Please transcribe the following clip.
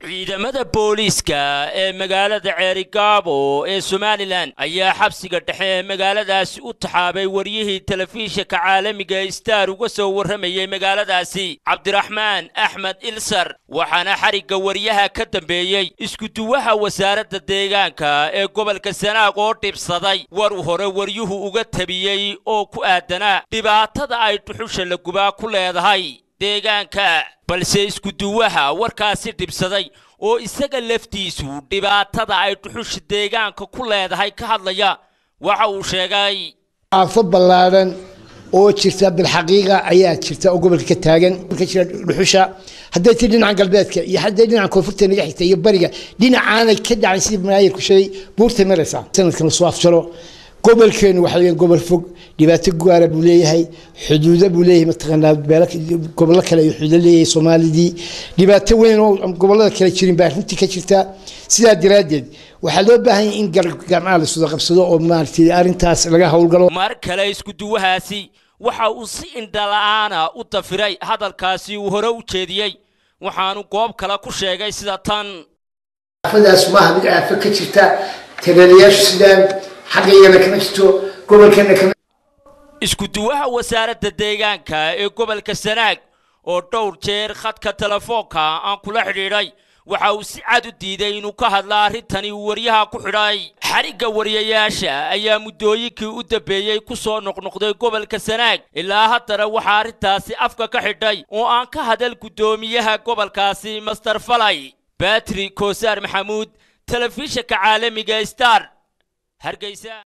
ciidamada booliiska ee magaalada ceerigaabo ee somalilan ayaa xabsiga dhexe ee magaaladaasi u taxaabay waryihii telefishinka caalamiga star uga soo warramayey magaaladaasi cabdiraxmaan axmed ilsar waxaana xarigga waryaha ka dambeeyey iskuduwaha wasaaradda deegaanka ee gobolka sanaag oo dhibsaday war hore waryuhu uga tabiyey oo ku aadanaa dhibaatada ay dhuxusha la gubaa ku leedahay deegaanka balse iskuduwaha warkaasi dhibsaday oo isaga laftiisu dhibaatada ay dhuxusha deegaanka ku leedahay ka hadlaya waxa uu sheegay aafo ballaadhan oo jirta bilxaqiiqa ayaa jirta oo gobolka ka taagan ka jira dhuxusha hadday ti dhinaca galbeedka iyo hadday dhinaca koonfurta naga xigta iyo bariga dhinacaanay ka dhacay sidii maayirku sheegay buurta maraysa sanadkan lasoo afjaro gobolkeenu waxa weeyaan gobol fog dhibaato gaara buu leeyahay xuduudo buu leeyahay mataqaanaa beelo gobollo kale ayuu xuduudo leeyahay soomaalidii dhibaato weyn oo gobollada kale jirin baa runtii ka jirta sidaa daraaddeed waxaa loo baahan yahay in gacmaha la suda qabsado oo maaragtay arrintaas laga howlgalo mar kale iskuduwahaasi waxa uu si indhala-aana u dafiray hadalkaasi uu hore u jeediyey waxaanu goob kale ku sheegay sida tan aafadaas maaha mid aafo ka jirta tagaalayaashu sidaan xaggayana kama jirto gobolkana kama iskuduwaha wasaaradda deegaanka ee gobolka sanaag oo dhowr jeer khadka telefoonka aan kula xidhiidhay waxa uu si cad u diiday inuu ka hadla arrintani uu waryaha ku xidhay xarigga wariyayaasha ayaa muddooyinkii u dambeeyey ku soo noqnoqday gobolka sanaag ilaa haddana waxaa arrintaasi afka ka xidhay oo aan ka hadal guddoomiyaha gobolkaasi master falay batri koosaar maxamuud telefishinka caalamiga star hargeysa